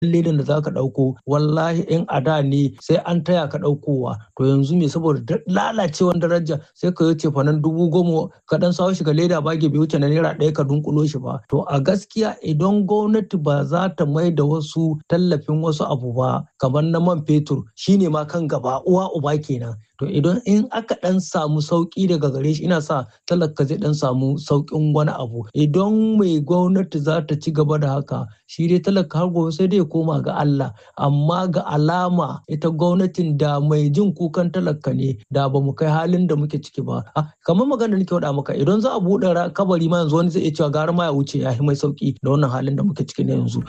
ledan da zaka ɗauko wallahi in a da ne sai an taya ka ɗaukowa to yanzu me saboda lalacewan daraja sai ka yi fanan dubu goma ka dan sawo shi ga leda bage bai wuce na naira ɗaya ka dunkulo shi ba to a gaskiya idan gwamnati ba za ta mai da wasu tallafin wasu abu ba kamar na man fetur shine ma kan gaba uwa uba kenan to idan in aka dan samu sauki daga gare shi ina sa talaka zai dan samu saukin wani abu idan mai gwamnati za ta ci gaba da haka shi dai talaka har gobe sai dai koma ga Allah amma ga alama ita gwamnatin da mai jin kukan talaka ne da ba mu kai halin da muke ciki ba kamar magana nake faɗa maka idan za a buɗe kabari ma yanzu wani zai iya cewa gara ma ya wuce ya mai sauki da wannan halin da muke ciki na yanzu.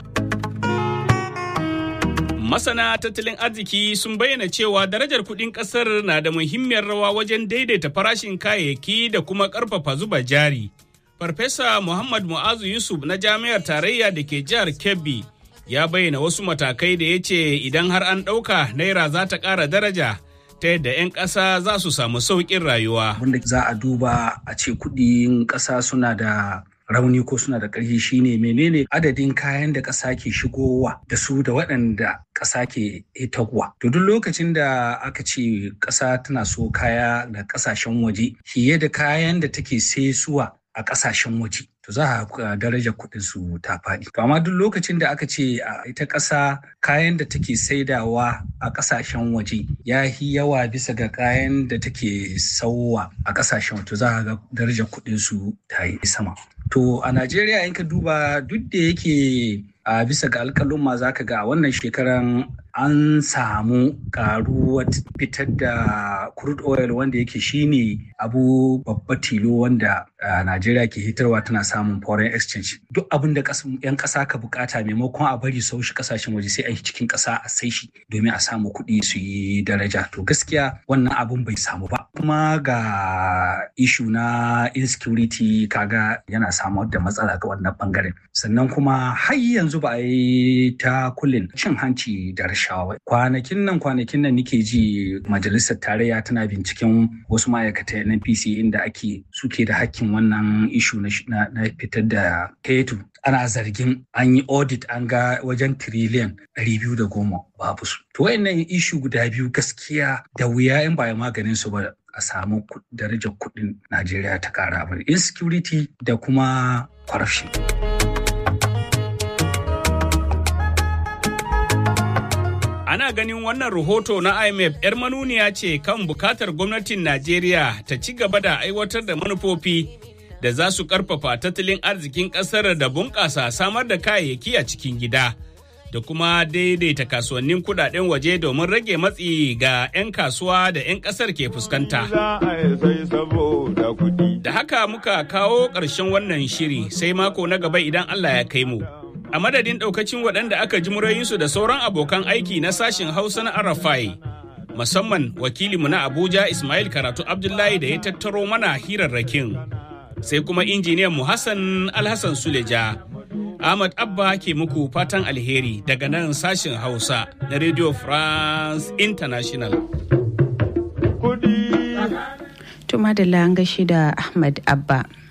Masana tattalin arziki sun bayyana cewa darajar kuɗin ƙasar na da muhimmiyar rawa wajen daidaita farashin kayayyaki da kuma ƙarfafa zuba jari. Farfesa Muhammad Mu'azu Yusuf na Jami'ar Tarayya da ke jihar Kebbi ya bayyana wasu matakai da ya ce idan har an ɗauka naira za ta ƙara daraja ta yadda 'yan ƙasa za su samu sauƙin rayuwa. Wanda za a duba a ce kuɗin ƙasa suna da rauni ko suna da ƙarfi shine menene adadin kayan da ƙasa ke shigowa da su da waɗanda ƙasa ke hitarwa. To duk lokacin da aka ce ƙasa tana so kaya da ƙasashen waje fiye da kayan da take saisuwa a ƙasashen waje. to za a daraja kuɗin su ta faɗi. To amma duk lokacin da aka ce a ita ƙasa kayan da take saidawa a ƙasashen waje ya yi yawa bisa ga kayan da take sauwa a ƙasashen to za a ga darajar kuɗin su ta yi sama. To a Najeriya in ka duba duk da yake a bisa ga alƙalin ma za ka ga a wannan shekaran an samu karuwar fitar da crude oil wanda yake shine abu babba tilo wanda Najeriya ke hitarwa tana samun foreign exchange duk abin da yan ƙasa ka bukata maimakon a bari sau shi kasashen waje sai a yi cikin ƙasa a sai shi domin a samu kuɗi su yi daraja to gaskiya wannan abun bai samu ba kuma ga ishu na insecurity kaga yana samar da matsala ga wannan bangaren sannan kuma har yanzu ba a yi ta kullin cin hanci da rashawa kwanakin nan kwanakin nan nike ji majalisar tarayya tana binciken wasu ma'aikatan NPC inda ake suke da hakkin wannan ishu na fitar da fetur ana zargin an yi audit an ga wajen tiriliyan biyu da goma babu su to wayannan ishu guda biyu gaskiya da wuya in ba maganin su ba a samu darajar kuɗin Najeriya ta ƙara ba insecurity da kuma corruption. Ana ganin wannan rahoto na IMF 'yar manuniya ce kan bukatar gwamnatin Najeriya ta ci gaba da aiwatar da manufofi da za su karfafa tattalin arzikin ƙasar da bunƙasa samar da kayayyaki a cikin gida. Da kuma daidaita kasuwannin kudaden waje domin rage matsi ga 'yan kasuwa da 'yan ƙasar ke fuskanta. Da haka muka kawo ƙarshen wannan shiri sai mako na gaba idan Allah ya kai mu. a madadin daukacin waɗanda aka ji murayinsu da sauran abokan aiki na sashen hausa na arafai musamman wakilinmu na abuja ismail karatu abdullahi da ya tattaro mana hirarrakin sai kuma injiniyan mu hassan alhassan suleja ahmad abba ke muku fatan alheri daga nan sashen hausa na radio france international Tuma da gashi da Ahmad Abba.